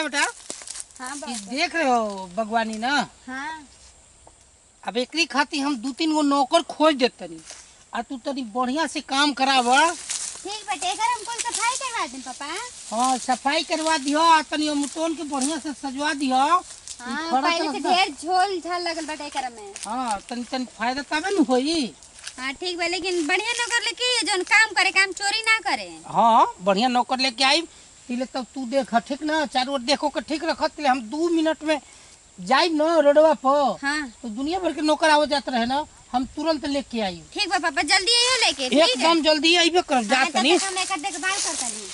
बेटा हाँ ई देख रहे हो बागवानी ना हाँ अब एकरी खातिर हम दू तीन गो नौकर खोज देत तनी आ तू तनी बढ़िया से काम कराव ठीक बेटे एकर हम कुल सफाई करवा दें पापा हाँ सफाई करवा दिहो आ तनी मुतोन के बढ़िया से सजवा दिहो हाँ ई खड़ा पहले से तरफ ढेर झोल झाल लगल बेटे एकर में हाँ तनी तनी फायदा तबे न होई हाँ ठीक बा लेकिन बढ़िया नौकर लेके जौन काम करे काम चोरी ना करे हाँ बढ़िया नौकर लेके आई तिले तब तू देख ठीक ना चारों ओर देखो के ठीक रखत तिले हम दू मिनट में जाई न रोडवा पर हाँ तो दुनिया भर के नौकर आवत जात रहे ना हम तुरंत लेके आई ठीक बा पापा जल्दी आइयो लेके ठीक है एकदम जल्दी आइबे कर जा हाँ, तब तनी तक हम एकर देखभाल करता नहीं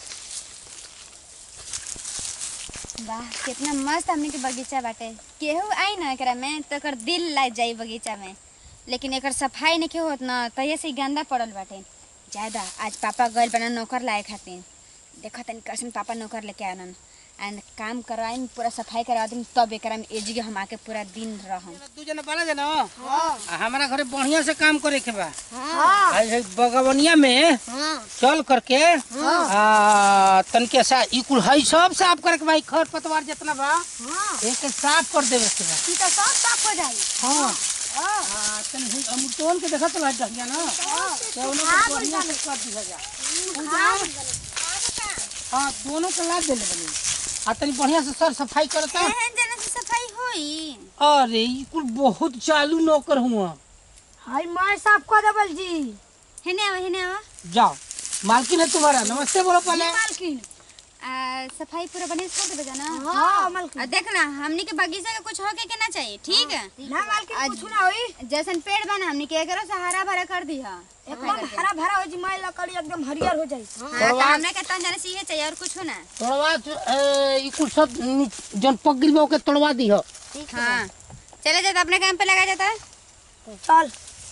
वाह कितना मस्त हमने के बगीचा बाटे केहू आई ना एकरा में तो एकर दिल लग जाई बगीचा में लेकिन एकर सफाई नहीं होत ना तहिए से ही गंदा पड़ल बाटे ज्यादा आज पापा गइल बना नौकर लाए खातिर देखो तनी कैसन पापा नौकर लेके आनन एंड काम करवाई पूरा सफाई करवा दी तब एकरा में एजी के हम आके पूरा दिन रहम दू जना बाला जना आ हमारा घरे बढ़िया से काम करे के बा हाँ आ ये बगवनिया में हाँ चल करके आ तनके सा ई कुल हई सब साफ करे के भाई खर पतवार जितना बा हाँ एक के साफ कर देवे के बा ई तो सब साफ हो जाई हाँ आ तन ही अमृतोन के देखत रह डहिया ना तो उन्हें के बढ़िया से कर दिया जा हाँ दोनों के लाद देले बनी आ तनी बढ़िया से सर सफाई करता एहन जना से सफाई होई अरे ई कुल बहुत चालू नौकर हुआ हाय मैं साफ कर देबल जी हेने आवा हेने आवा जाओ मालकिन है तुम्हारा नमस्ते बोलो पहले मालकिन आ, सफाई पूरा बढ़िया से कर देबे ना हाँ मालकिन आ देख ना हमनी के बगीचा के कुछ होके के ना चाहिए ठीक है ना मालकिन कुछ ना होई जैसन पेड़ बना हमनी के एकरो से हरा भरा कर दी है एकदम हरा भरा हो जी मैं लकड़ी एकदम हरियर हो जाई हाँ तो हमने के तन जाने सीहे चाहिए और कुछ हो ना तोड़वा ए, ई कुल सब नी- जौन पक गिल बा ओके तोड़वा दी हो हाँ चले जाता अपने काम पे लगा जाता चल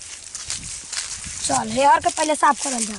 चल हेयर के पहले साफ करल जा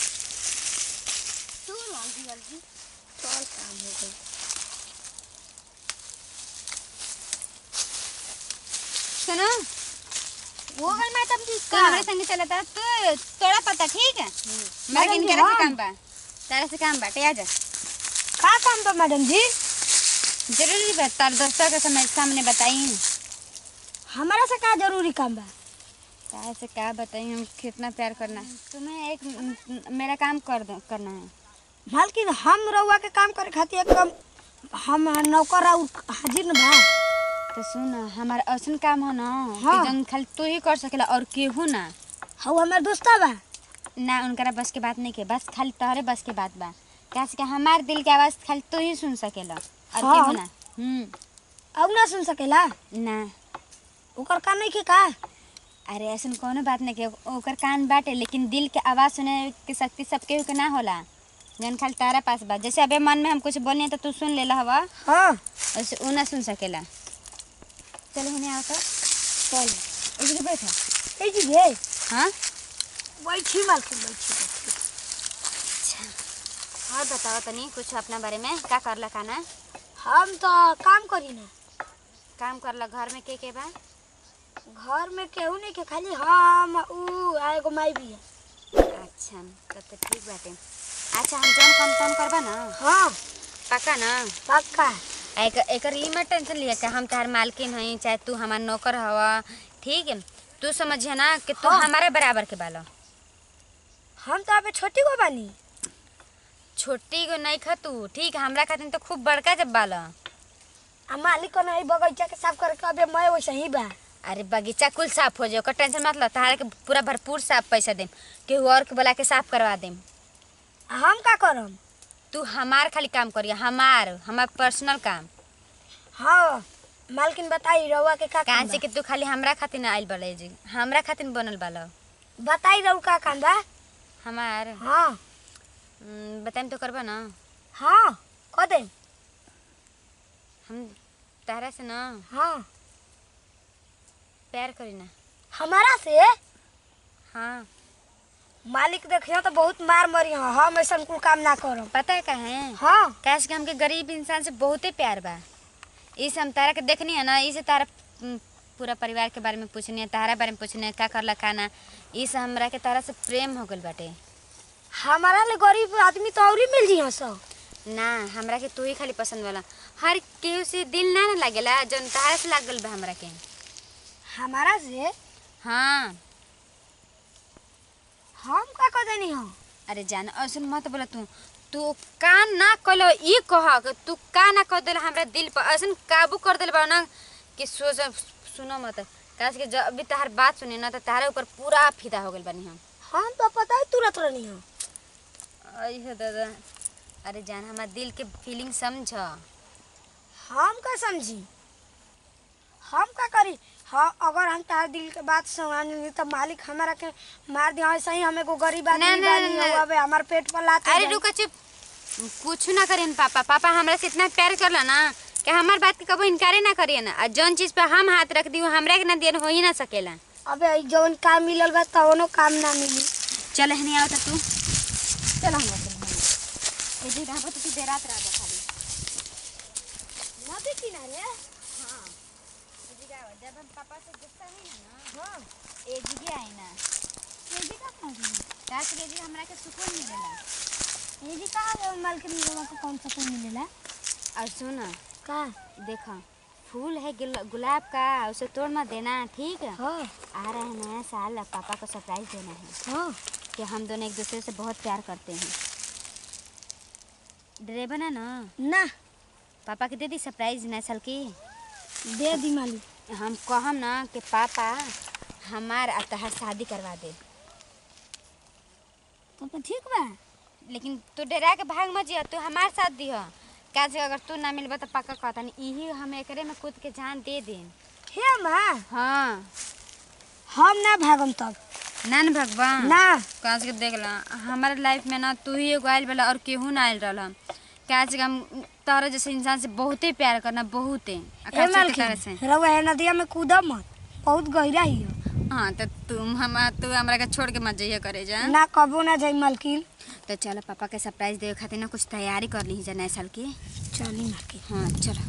सुनो वो गल मैं तब ठीक हमारे संग चला था तू तोड़ा पता ठीक है मैं मैडम किन जी, के से हाँ। काम बा तारा से काम बाटे आजा का काम बा मैडम जी जरूरी बात तार दोस्तों के समय सामने बताई हमारा से का जरूरी काम बा तारा से क्या बताई हम कितना प्यार करना है तुम्हें एक म, म, मेरा काम कर दो करना है मालकिन हम रउआ के काम करे खातिर एकदम हम नौकर और हाजिर न बा तो सुन हमारा ऐसा काम हो ना हाँ। कि जौन खाली तू ही कर सकेला और केहू ना हऊ हमार दोस्ता बा ना उनकरा बस के बात नहीं के बस खाली तोहरे बस के बात बा कैसे कि हमारे दिल के आवाज खाली तू ही सुन सकेला और हाँ। केहू ना हम्म अब ना सुन सकेला ना ओकर का नहीं के का अरे ऐसा कोनो बात नहीं के ओकर कान बाटे लेकिन दिल के आवाज सुने के शक्ति सब केहू के ना होला जौन खाली तारा पास बा जैसे अबे मन में हम कुछ बोलनी तो तू सुन लेला हवा हाँ वैसे ऊ ना सुन सकेला चलो हने आओ तो चल इधर बैठा ए जी भे हाँ बैठी मालकिन बैठी और बताओ तनी कुछ अपना बारे में का करला खाना हम तो काम करी ना काम करला घर में के के बा घर में केहू नहीं के खाली हम ऊ आ एगो माई भी है अच्छा तब तो ठीक बाटे अच्छा हम जौन काम काम करबा ना हाँ पक्का ना पक्का एक एकर ई मत टेंशन लिया कि हम तार मालकिन हई चाहे तू हमार नौकर हवा ठीक है तू समझिए ना कि तू हाँ। हमारे बराबर के बालो हम तो अबे छोटी गो बानी छोटी गो नहीं खा तू ठीक है हमरा खातिर तो खूब बड़का जब बालो आ मालिक को नहीं बगीचा के साफ करके अबे मैं वैसे ही बा अरे बगीचा कुल साफ हो जाए ओकर टेंशन मत लो तारा के पूरा भरपूर साफ पैसा देम केहू और के बोला के साफ करवा देम आ हम का करम तू हमार खाली काम करिए हमार हमार पर्सनल काम हाँ मालकिन बताई रउआ के का कहाँ काम से कि तू खाली हमरा खातिर ना आइल बड़े जी हमरा खातिर बनल बालो बा बताई रउ का काम बा हमार हाँ हम्म, बताइम तो करबा ना हाँ कह दे हम तारा से ना हाँ प्यार करी ना हमारा से हाँ मालिक देखियो तो बहुत मार मरी हो हम ऐसा कुल काम ना करम पता है कहे हाँ कैसे कि हमके गरीब इंसान से बहुते प्यार बा इस हम तारा के देखनी है ना इसे तारा हम्म, पूरा परिवार के बारे में पूछनी है तारा बारे में पूछनी है का करला खाना इस हमरा के तारा से प्रेम हो गल बाटे हमारा ले गरीब आदमी तो और ही मिल जी सब ना हमरा के तू ही खाली पसंद वाला हर केहू से दिल ना ना लागेला जौन तहार से लागल बा हमरा के हमारा से हाँ हम का कर देनी हो अरे जान ऐसे मत बोला तू तू का ना कलो ई कह कि तू का ना कर देला हमरा दिल पर ऐसे काबू कर देले बा ना कि सोच सुनो मत काश के जब भी तहार बात सुनी ना तो तहारे ऊपर पूरा फिदा हो गइल बानी हम हम तो पता है तुरंत रहनी हो अइहे दादा अरे जान हमार दिल के फीलिंग समझ हम का समझी हम का करी हाँ अगर हम तार दिल के बात समझ ली तो मालिक हमारा के मार दिया ऐसा ही हमें को गरीब ना, आदमी ना, बानी ना, हो, ना। अबे हमारे पेट पर लात अरे रुको चुप कुछ ना करेन पापा पापा हमरा से इतना प्यार करला ना कि हमार बात के कबो इनकारे ना करिए ना और जौन चीज पे हम हाथ रख दी वो हमरा के ना दियन हो ही ना सकेला अबे ई जौन काम मिलल बा तवनो काम ना मिली चल हनी आओ तू चल हम ए जी रहा तो तू देर रात रहा खाली नदी किनारे हां जब हम पापा से गुस्सा है ना हां ए जी के आई ना ये भी का कर काश के जी हमरा के सुकून मिलेला ये भी का है मालकिन लोगों को कौन सा कोई मिलेला और सुन का देखो फूल है गुल- गुलाब का उसे तोड़ मत देना ठीक है हाँ आ रहा है नया साल अब पापा को सरप्राइज देना है हाँ कि हम दोनों एक दूसरे से बहुत प्यार करते हैं ड्रेबन है ना ना पापा के दे दी सरप्राइज नया साल की दे दी मालिक हम कहम ना कि पापा हमार अब तहार शादी करवा दे तो तो ठीक बा लेकिन तू डरा के भाग मत जिया तू हमार साथ दिह काहे अगर तू ना मिलबा तो पक्का कहता नहीं यही हम एकरे में कूद के जान दे दें हे माँ हाँ हम ना भागम तब ना न भगवान ना काज के देख ला हमारे लाइफ में ना तू ही एगो आयल वाला और केहू ना आयल रहल काज के हम तोहरा जैसे इंसान से बहुते प्यार करना बहुते आ ए खास करके तारा से मालकिन रउआ है नदिया में कूदब मत बहुत गहरा ही हो हाँ तो तुम हम तू हमरा के छोड़ के मत जाइए करे जा ना कबो ना जाई मालकिन तो चलो पापा के सरप्राइज देवे खातिर ना कुछ तैयारी कर ली जा नए साल की चली मालकिन हाँ चलो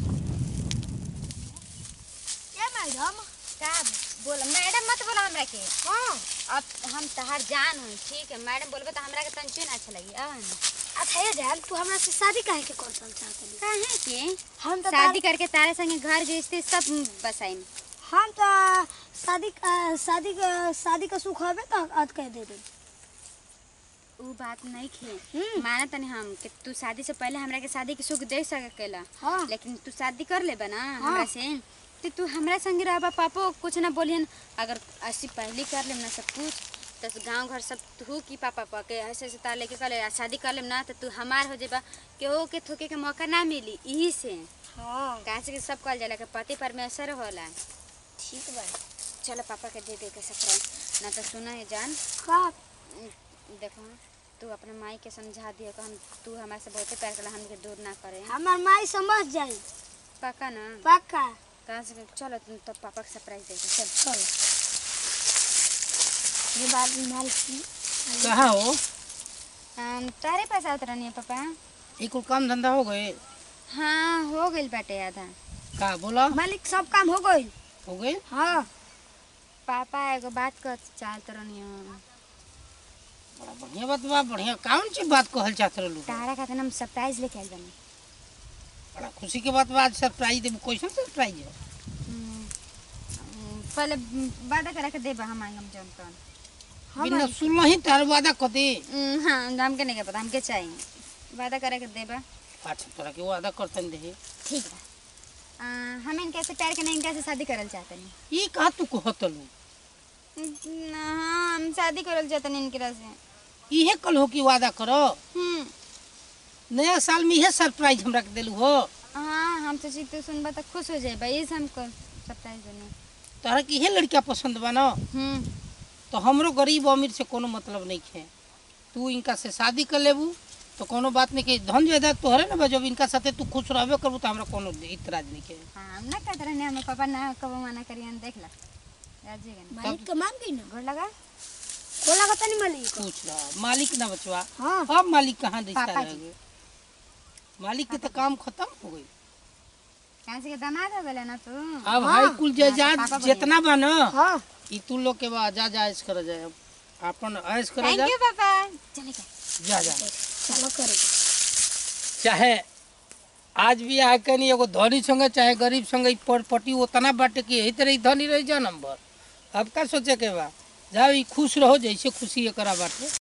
ए मैडम का बोला मैडम मत बोला हमरा के हाँ अब हम तहार जान हूँ ठीक है मैडम बोलबे तो हमरा के तंचू ना अच्छा लगी आ अच्छा ये जान तू हमरा से शादी काहे के कर चाहत काहे के हम तो शादी करके तारे संगे घर गृहस्थी सब बसाई हम तो शादी का शादी का शादी का सुख हवे तो आज कह दे दे उ बात नहीं खे हम्म। माना तनी हम कि तू शादी से पहले हमरा के शादी के सुख दे सकेला हाँ लेकिन तू शादी कर लेबा ना हाँ। हमरा से तो तू हमरा संगे रहबा पापो कुछ ना बोलियन अगर ऐसी पहले कर लेम ना सब कुछ तो गांव घर सब तू की पापा पा के ऐसे ऐसे तार लेके कर ले शादी कर लेम ना तो तू हमार हो जेबा केहू के थोके के मौका ना मिली यही से हाँ कहाँ से कि सब कहल जाला कि पति परमेश्वर होला ठीक बा चलो पापा के दे दे के सरप्राइज ना तो सुना है जान का देखो तू अपने माई के समझा दियो कि हम तू हमारे से बहुते प्यार करला हमके दूर ना करे हमार माई समझ जाई पक्का ना पक्का कहाँ से चलो तुम तो पापा के सरप्राइज दे दो चल चलो ये बात मालकिन कहाँ हो हम तारे पास आवत रहनी है पापा ये कुल काम धंधा हो गए हाँ हो गइल बाटे आधा का बोला मालिक सब काम हो गई हो गए हाँ पापा एगो बात कर चाहत रहनी हम बड़ा बढ़िया बात बा बढ़िया कौन सी बात कहल चाहत रहलू तारा खातिर हम सरप्राइज लेके आइल बानी बड़ा खुशी के बात बा आज सरप्राइज देबू कैसन सरप्राइज है हम्म, हम्म, पहले वादा करा के देबा हम आएंगे हम जौन तौन बिना सुनल ही तार वादा कर दे हम्म, हाँ हमके नहीं पता हमके चाहिए वादा करा के देबा अच्छा तोरा के वादा करतन दे ठीक बा आ, हम इनके से प्यार के नहीं इनके से शादी करल चाहते नहीं ये कहा तू कहतलू हाँ हम शादी करल चाहते नहीं इनके से इहे कल हो कि वादा करो हम्म नया साल में इहे सरप्राइज हमरा के देलू हो हाँ हम सोची तू सुनबा तो खुश हो जाए भाई से हमको सरप्राइज देने तोहरा के इहे लड़का पसंद बा ना हम्म तो हमरो गरीब अमीर से कोनो मतलब नहीं है तू इनका से शादी कर लेबू तो कोनो बात नहीं के धन जायदाद तोहरे ना बा जब इनका साथे तू खुश रहबे करबू तो हमरा कोनो इतराज नहीं के हाँ हम ना कहते रहने हमें पापा ना कबो मना करिए देख ला राजी गन मालिक तो मान गई ना गोड़ लगा खोला का नहीं मालिक पूछ रहा मालिक ना बचवा हाँ अब मालिक कहाँ रिश्ता पापा रह जी। गए मालिक के तो काम खत्म हो गई कहाँ से के दामाद हो गए ना तू अब हाँ। हाई कुल जायदाद पापा बढ़िया। जितना बा ना हाँ ई तू लोग के बा जा जा ऐश कर जाए अब अपन ऐश कर थैंक जा यू पापा चले गए जा जा चलो करेगा चाहे आज भी आके नहीं एगो धनी संगे चाहे गरीब संगे ई पर पटी उतना बाटे कि यही तरह ई धनी रही जा नंबर अब का सोचे के बा जाओ ई खुश रहो जैसे खुशी एकरा बाटे